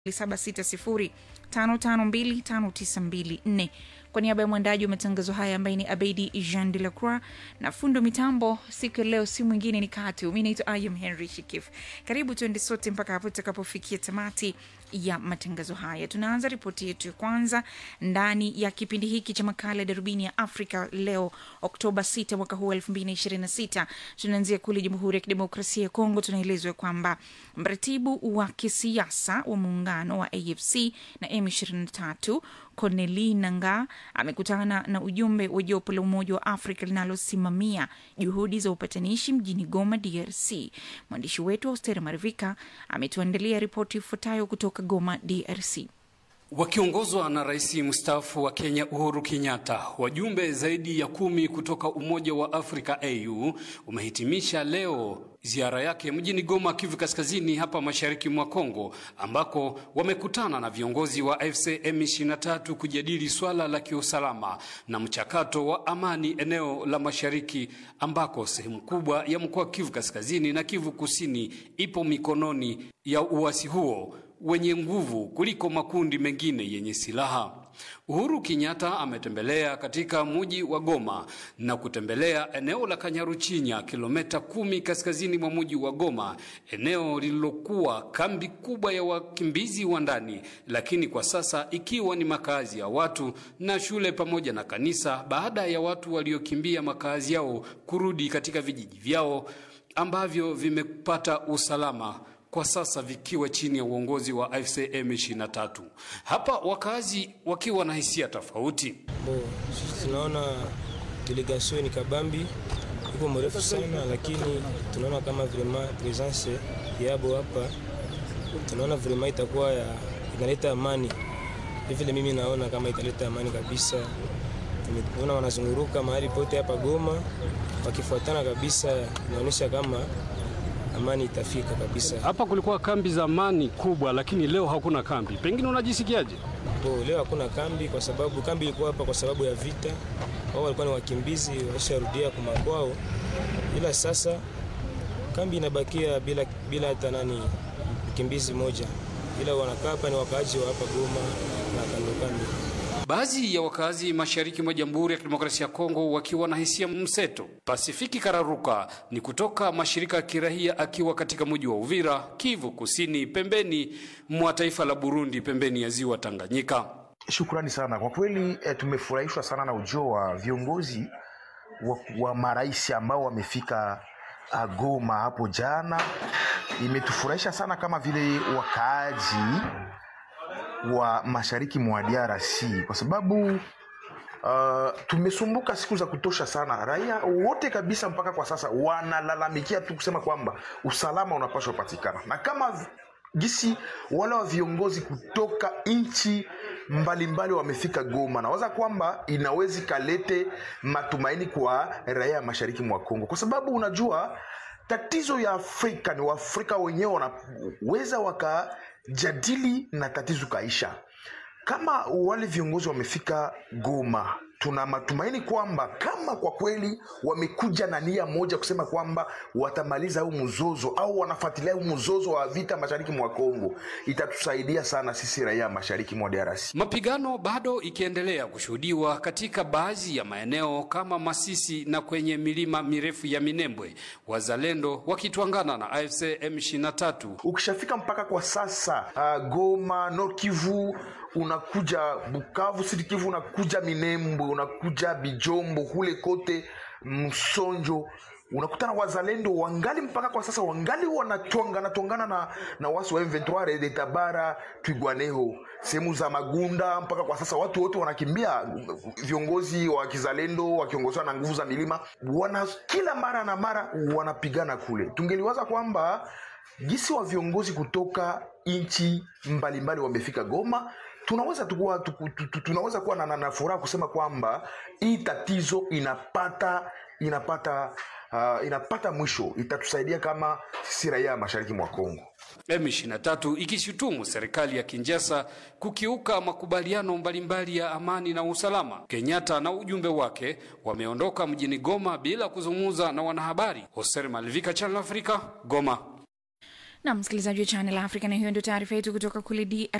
0760552594 kwa niaba ya mwandaji wa matangazo haya ambaye ni Abedi Jean de la Croix na fundo mitambo siku ya leo, si mwingine ni Katu. Mi naitwa Ayam Henry Shikif. Karibu tuende sote mpaka hapo tutakapofikia tamati ya matangazo haya. Tunaanza ripoti yetu ya kwanza ndani ya kipindi hiki cha makala ya darubini ya Afrika leo Oktoba 6 mwaka huu 2026. Tunaanzia kule Jamhuri ya Kidemokrasia ya Kongo. Tunaelezwa kwamba mratibu wa kisiasa wa muungano wa AFC na M23 Corneli Nanga amekutana na ujumbe wa jopo la Umoja wa Afrika linalosimamia juhudi za upatanishi mjini Goma, DRC. Mwandishi wetu Austeri Marivika ametuandalia ripoti ifuatayo kutoka Goma, DRC. Wakiongozwa na rais mstaafu wa Kenya Uhuru Kenyatta, wajumbe zaidi ya kumi kutoka Umoja wa Afrika AU umehitimisha leo ziara yake mjini Goma, Kivu Kaskazini, hapa mashariki mwa Kongo, ambako wamekutana na viongozi wa AFC M23 kujadili swala la kiusalama na mchakato wa amani eneo la mashariki, ambako sehemu kubwa ya mkoa wa Kivu Kaskazini na Kivu Kusini ipo mikononi ya uasi huo wenye nguvu kuliko makundi mengine yenye silaha. Uhuru Kenyatta ametembelea katika mji wa Goma na kutembelea eneo la Kanyaruchinya, kilomita kumi kaskazini mwa mji wa Goma, eneo lililokuwa kambi kubwa ya wakimbizi wa ndani, lakini kwa sasa ikiwa ni makazi ya watu na shule pamoja na kanisa, baada ya watu waliokimbia makazi yao kurudi katika vijiji vyao ambavyo vimepata usalama kwa sasa vikiwa chini ya uongozi wa AFC M23. Hapa wakazi wakiwa na hisia tofauti. Bo, tunaona delegation ni kabambi iko mrefu sana, lakini tunaona kama vraiment presence yabo hapa, tunaona vraiment itakuwa ya inaleta amani. Vile mimi naona kama italeta amani kabisa. Tumeona wanazunguruka mahali pote hapa Goma wakifuatana kabisa, inaonyesha kama amani itafika kabisa. Hapa kulikuwa kambi zamani kubwa, lakini leo hakuna kambi. Pengine unajisikiaje? Bo, leo hakuna kambi kwa sababu kambi ilikuwa hapa kwa sababu ya vita. Wao walikuwa ni wakimbizi walisharudia kwa makwao, ila sasa kambi inabakia bila bila hata nani mkimbizi moja, ila wanakaa hapa ni wakaaji wa hapa Goma na kando kando. Baadhi ya wakazi mashariki mwa Jamhuri ya Kidemokrasia ya Kongo wakiwa na hisia mseto. Pasifiki Kararuka ni kutoka mashirika ya kirahia akiwa katika mji wa Uvira, Kivu Kusini, pembeni mwa taifa la Burundi, pembeni ya ziwa Tanganyika. Shukrani sana kwa kweli. E, tumefurahishwa sana na ujio wa viongozi wa, wa marais ambao wamefika Goma hapo jana. Imetufurahisha sana kama vile wakaaji wa mashariki mwa DRC kwa sababu uh, tumesumbuka siku za kutosha sana. Raia wote kabisa mpaka kwa sasa wanalalamikia tu kusema kwamba usalama unapaswa patikana, na kama gisi wale wa viongozi kutoka nchi mbalimbali wamefika Goma, nawaza kwamba inawezi kalete matumaini kwa raia ya mashariki mwa Kongo, kwa sababu unajua tatizo ya Afrika ni Waafrika wenyewe wanaweza wakajadili na tatizo kaisha. Kama wale viongozi wamefika Goma, tuna matumaini kwamba kama kwa kweli wamekuja na nia moja kusema kwamba watamaliza huu mzozo au wanafuatilia huu mzozo wa vita mashariki mwa Kongo, itatusaidia sana sisi raia mashariki mwa DRC. Mapigano bado ikiendelea kushuhudiwa katika baadhi ya maeneo kama Masisi na kwenye milima mirefu ya Minembwe, wazalendo wakitwangana na AFC M23. Ukishafika mpaka kwa sasa uh, Goma, Nord Kivu unakuja Bukavu, Sud Kivu, unakuja Minembwe, unakuja Bijombo, kule kote Msonjo, unakutana wazalendo wangali mpaka kwa sasa wangali wanatwangana twangana na, na wasi wa M23 Rede Tabara, Twigwaneho, sehemu za Magunda. Mpaka kwa sasa watu wote wanakimbia, viongozi wa kizalendo wakiongozwa na nguvu za milima wana kila mara na mara wanapigana kule. Tungeliwaza kwamba gisi wa viongozi kutoka nchi mbalimbali wamefika Goma tunaweza tukuwa, tuku, tuku, tunaweza kuwa na, na furaha kusema kwamba hii tatizo inapata inapata uh, inapata mwisho, itatusaidia kama sisi raia mashariki mwa Kongo. M23 ikishutumu serikali ya Kinshasa kukiuka makubaliano mbalimbali ya amani na usalama. Kenyatta na ujumbe wake wameondoka mjini Goma bila kuzungumza na wanahabari. Hoser Malivika, Channel Africa, Goma. na msikilizaji wa Channel Africa, na hiyo ndio taarifa yetu kutoka kule DR